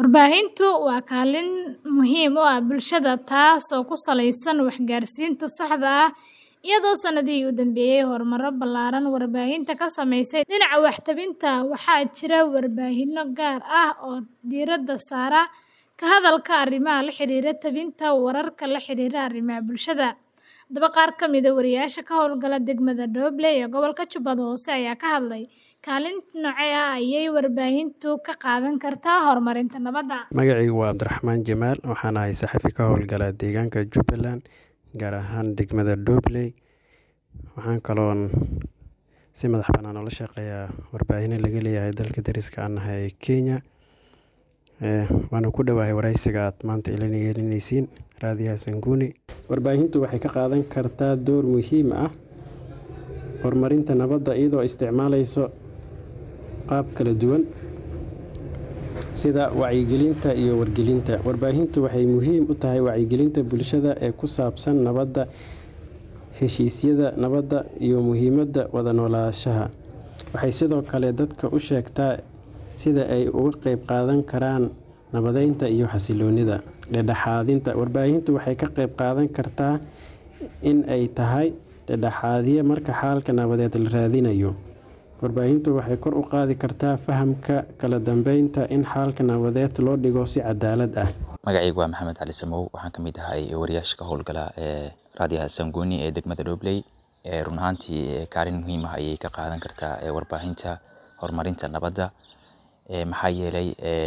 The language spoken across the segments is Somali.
Warbaahintu waa kaalin muhiim u ah bulshada taas oo ku saleysan waxgaarsiinta saxda ah, iyadoo sanadihii u dambeeyay horumar ballaaran warbaahintu ka samaysay dhinaca wax-tabinta. Waxaa jira warbaahinno gaar ah oo diiradda saara ka hadalka arrimaha la xiriira tabinta wararka la xiriira arrimaha bulshada. Haddaba, qaar ka mid ah wariyeyaasha ka hawlgala degmada Doble ee gobolka Jubbada Hoose ayaa ka hadlay kaalin noocee ah ayay warbaahintu ka qaadan kartaa horumarinta nabadda. Magacaygu waa Cabdiraxmaan Jamaal waxaan ahay saxafi ka howlgala deegaanka Jubbaland gaar ahaan degmada Doble. Waxaan kaloon si madax bannaan ula shaqeeyaa warbaahinno laga leeyahay dalka deriska aan nahay ee Kenya. Waana ku dhowahay wareysiga aad maanta ila yeelanaysiin raadiyaha Sanguni. Warbaahintu waxay ka qaadan kartaa door muhiim ah horumarinta nabadda iyadoo isticmaaleysa qaab kala duwan sida wacyigelinta iyo wargelinta. Warbaahintu waxay muhiim u tahay wacyigelinta bulshada ee ku saabsan nabadda, heshiisyada nabadda, iyo muhiimadda wada noolaanshaha. Waxay sidoo kale dadka u sheegtaa sida ay uga qayb qaadan karaan nabadeynta iyo xasilloonida. Dhexdhexaadinta warbaahintu waxay ka qayb qaadan kartaa in ay tahay dhexdhexaadiye marka xalka nabadeed la raadinayo. Warbaahintu waxay kor u qaadi kartaa fahamka kala dambeynta in xalka nabadeed loo dhigo si cadaalad ah. Magacaygu waa Maxamed Cali Samow. Waxaan ka mid ahay wariyeyaasha ka howlgala ee raadiyaha Sanguni ee degmada Doble. Run ahaantii kaalin muhiim ah ayay ka qaadan kartaa warbaahinta horumarinta nabadda. Maxaa yeelay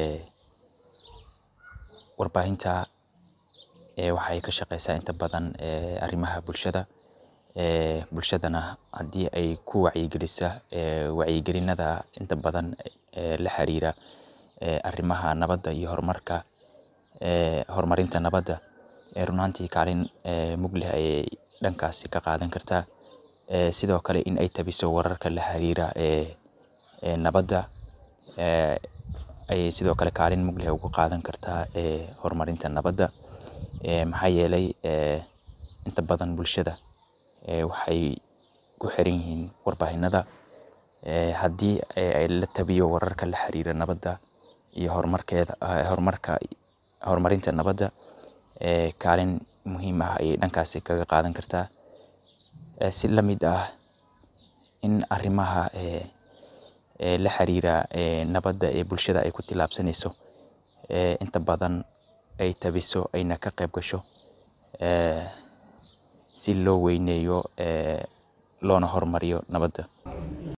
warbaahinta waxay ka shaqeysaa inta badan arrimaha bulshada. Bulshadana haddii ay ku wacyigelisa wacyigelinada inta badan la xiriira arrimaha nabadda iyo horumarka horumarinta nabadda. Run ahaantii kaalin mug leh ayay dhankaasi ka qaadan kartaa. Sidoo kale in ay tabiso wararka la xiriira nabadda ayay sidoo kale kaalin mug leh uga qaadan kartaa horumarinta nabadda. Maxaa yeelay inta badan bulshada waxay ku xiran yihiin warbaahinada. Haddii la tabiyo wararka la xiriira nabadda iyo horumarkeeda horumarka horumarinta nabadda kaalin muhiim ah ayay dhankaasi kaga qaadan kartaa. Si la mid ah in arrimaha la xiriira nabadda ee bulshada ay ku tillaabsanayso inta badan ay tabiso ayna ka qayb gasho si loo weyneeyo loona horumariyo nabadda.